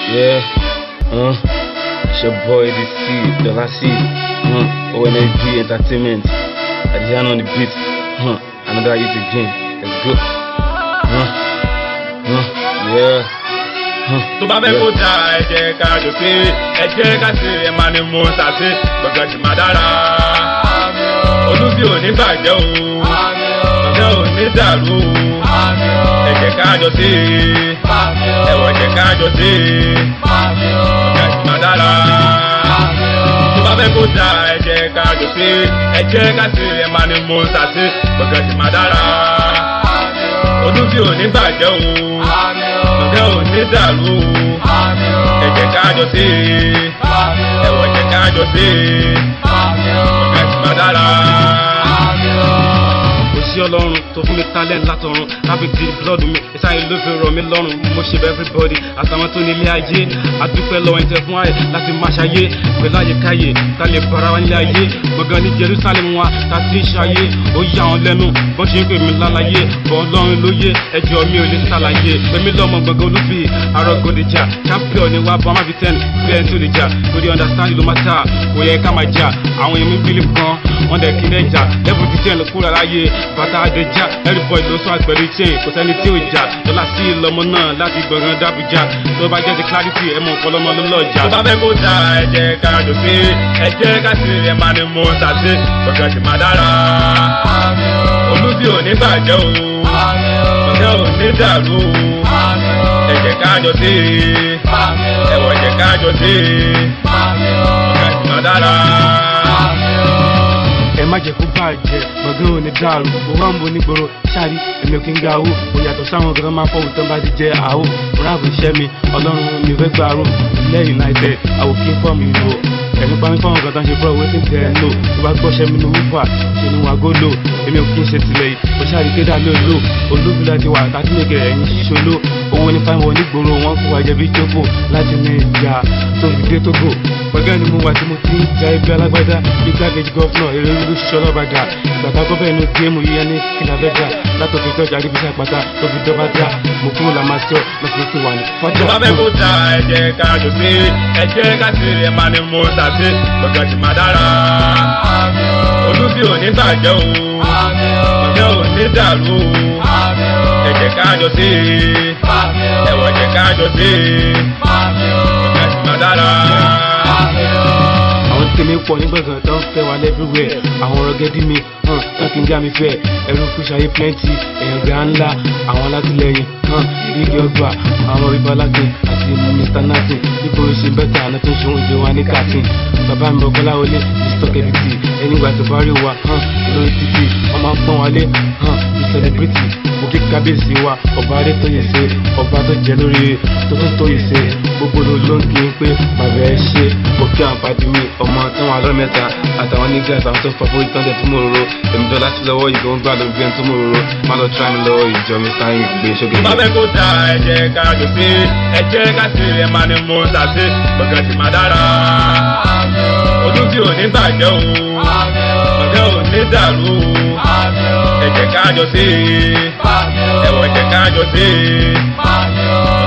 Yeah, uh, it's your boy DC, Dollar C, uh, ONSG Entertainment, Adrian on the beat, uh, another hit again, let's go, uh, uh, yeah, uh, tó bá fẹ́ kó da ẹ jẹ́ ká jọ sí ẹ jẹ́ ká sí ẹ máa ní mú sàṣẹ gbọ̀ngàn sì máa dára olùsí ò ní bàjẹ́ o gbọ̀ngàn ò ní dàrú o ẹ jẹ́ ká jọ sí ẹ̀wọ̀ jẹ́ ká jọ sí gbọ̀ngàn sì máa dára tó bá fẹ́ kó da ẹ jẹ́ ká jọ sí ẹ jẹ́ ká sí ẹ máa ní mú sàṣẹ gbọ̀ngàn sì máa dára olùsí ò ní bàjẹ́ o ọ̀gá ò ní dàrú ẹ jẹ́ ká jọ sí ẹ̀wọ̀ jẹ́ ká jọ sí ọ̀gá sì máa dára. kò sí ọlọ́run tó fún mi talent látọ̀run láfi di blood mi ìsáyé ló fi rọ̀ mí lọ́rùn mo ṣe bẹ́ẹ̀ everybody àtàwọn tó ní ilé ayé adúpẹ́ lọ́wọ́ ẹ̀ńtẹ́ fún ayé láti máa ṣayé pẹ̀lú àyíkáyé ta lè bára wa nílé ayé gbọ̀ngàn ní Jerusalem wa ta ti ń ṣayé ó yà wọn lẹ́nu bọ́n ṣe ń pè mí lálàyé bọ́ ọlọ́run lóye ẹjọ́ mi ò lè ṣàlàyé pèmí lọ́mọ gbọ̀ngàn olúfi arọ́gọ́dẹ̀jà champion ni wá bọ́ má fi tẹ́ni bí ẹni tó lè jà lórí understand ló má ta kò yẹ ká máa jà àwọn èèyàn mi bílí gan wọn dẹ̀ kí lẹ́ jà level ti tẹ́ kúrò láyé bàtà àdéjà everybody ló sọ àgbẹ̀rẹ̀ chain kò sẹ́ni tí ò jà lọ́la sí ìlọmọ náà láti gbọ̀ngàn dábùjá tó bá jẹ́ ti clarity ẹ̀ mọ̀ ọ̀pọ̀lọmọ ló lọ́jà. tó bá fẹ́ kó da ẹ jẹ́ ká jọ sí ẹ jẹ́ ká sí ẹ máa ní mú sàṣẹ gbọ̀ngàn sì máa dára olùsí ò ní bàjẹ́ o ọ̀gá ò ní dàrú o ẹ jẹ́ ká jọ sí ẹ̀wọ̀ jẹ́ ká jọ sí ọ̀gá sì máa dára. ẹ má jẹ́ kó bàjẹ́ gbọ̀ngàn ò ní dàrú owó àǹbò nígboro ṣáàrí èmi ò kí ń ga owó kò yàtọ̀ sáwọn kan máa fọwọ́ tán bá ti jẹ àwò ráàbù iṣẹ́ mi ọlọ́run mi fẹ́ gbàrú ilẹ̀ united àwòkí fọ́ọ̀mù ìwò ẹ̀mí pa mí fáwọn kan tó ń ṣe bro wetin tẹ̀ ẹ́ lò tó bá gbọ́ṣẹ́ mi ní wúfà ṣe ni wàá gólò èmi ò kí ń ṣe tilẹ̀ yìí kò ṣáàrí kéde àlọ́ lò olóbìnrin ti wà láti lè kẹrẹ̀ ẹ̀yìn ṣoṣolo owó ní fáwọn onígboro wọn kó wájẹ bí jókòó láti ní ìjà tó fi dé tógò gbọ̀ngàn ni mo wà tí mo ti ń ja ibi alágbádá bí gbàgede gọ́fúnà èrè olú ṣiṣẹ́ ọlọ́bàdà ìgbàgbọ́ gọ́fẹ́ inú géèmù yíyá ní kìlàbẹ́dà látòkè tọ́jà àríbísí àpáta tó fi dọ́bà dá mo kúrò làmásíọ̀ lọ́sọ̀rọ̀ ti wà ní fọ́jà. tó bá fẹ́ kó da ẹ jẹ́ ká jọ sí ẹ jẹ́ ká sí ẹ máa ní mú sàṣẹ gbọ̀ngàn sì máa dára olùsí ò ní bàjẹ́ o ọ̀gá ò ní dàrú o ẹ jẹ́ ká jọ sí ẹ̀wọ̀ jẹ́ ká jọ sí ọ̀gá sì máa dára. àwọn tèmi pọ̀ ní gbọ̀ngàn tó ń fẹ́ wa lẹ́fíwẹ̀ àwọn ọ̀rọ̀ gẹ́dí mi hàn wọ́n ti ń gá mi fẹ́ ẹrú kúṣayé plenty èèyàn gbà ńlá àwọn alátìlẹyìn hàn bíi ọgbà àwọn ibalákin àti mr natin níbo ṣe bẹ́tà àná tó ń ṣòwò ìdè wa ní kàtín bàbá mi bọ̀kọ́lá wọlé mr kẹ́bìtì ẹni ìgbà tó bá rí wa hàn lórí títì wọ́n máa ń pọ́n wálé hàn bí celebrity òkè kábíyèsí wa ọba adé tó yẹ ṣe ọba tó jẹ lórí tó tún tó yẹ ṣe gbogbo ló ló ń kí n pé bàbá ẹ ṣe òkè àǹfààní mi ọmọ tó wà lọ́mẹ́ta àtàwọn nígbà àtàwọn tó fọwọ́ ìtàn tẹ̀ tó mò ń ro èmi tó láti lọ́wọ́ ìgò ń gbà ló gbé tó mò ń ro má lọ tíra mi lọ́wọ́ ìjọ mi sáyìn gbé sókè. tó bá fẹ́ kó da ẹ jẹ́ ká jọ sí ẹ jẹ́ ká sí ẹ máa ní mú sàṣẹ gbọ̀ngàn sì máa dára ojú tí ò ní bàjẹ́ o ọ̀gá ò ní dàrú o ẹ jẹ́ ká jọ sí ẹ̀wọ̀ jẹ́ ká jọ sí